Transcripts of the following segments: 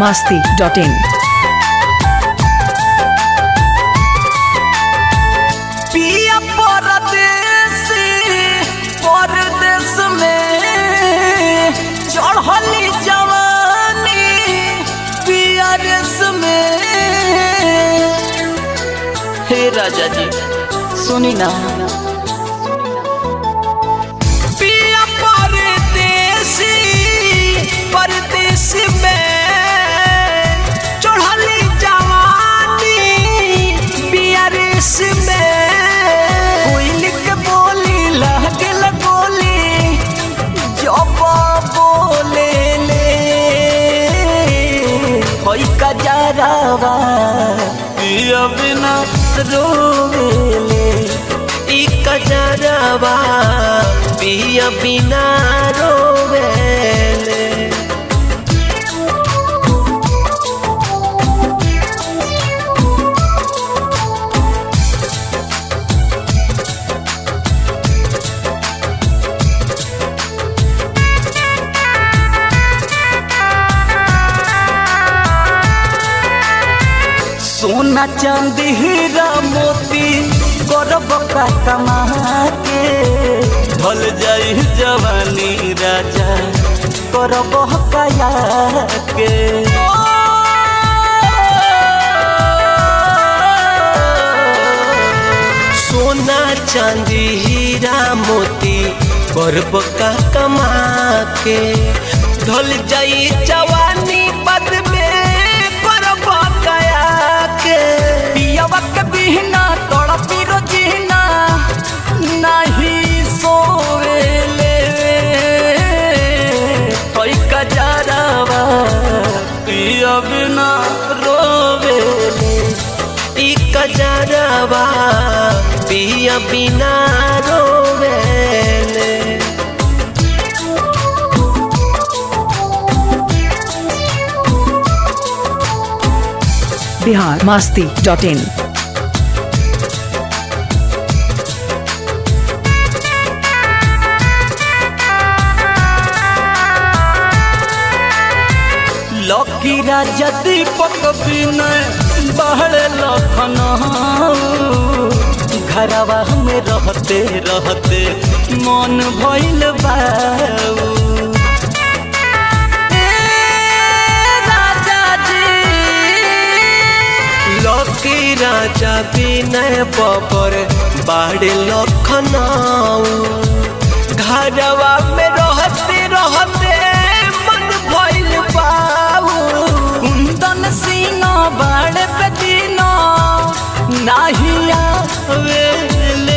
masti.in. पिया परदेसी परदेश में चढ़ली जवानी पिया रेस में हे राजा जी सुनी ना पिया परदेसी परदेश में चढ़ली जवानी पिया रेस में कोयली के बोली लागल गोली जब बोले ले होई का जरावा पिया बिना रोवेले ई कजरवा पिया बिना रोवेले सोना चांदी हीरा मोती गौरव का कमा के ढल जाई जवानी राजा करब कया के सोना चांदी हीरा मोती गौरव का कमा के ढल जाई जवानी पद में करब कया के पियवा के बिहना तड़पी रोजीना नहीं सोवेले कोई कजरवा पिया बिना रोवेले ई कजरवा पिया बिना रोवेले Bihar masti.in. लकी राजा दीपक विनय बहड़ लखन घरवा में रहते रहते मन भइल बाऊ ए राजा जी लकी राजा विनय बबर बाड़े लखनऊ घरवा में रहते रहते मन भइल बाऊ कुंदन सिंह बाड़े पे दीना नाही आवेले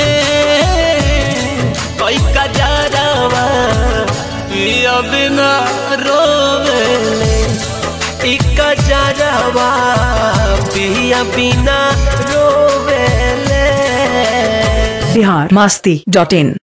कोई कजरवा पिया बिना रोवेले इक जरवा पिया बिना रोवेले Bihar masti.in.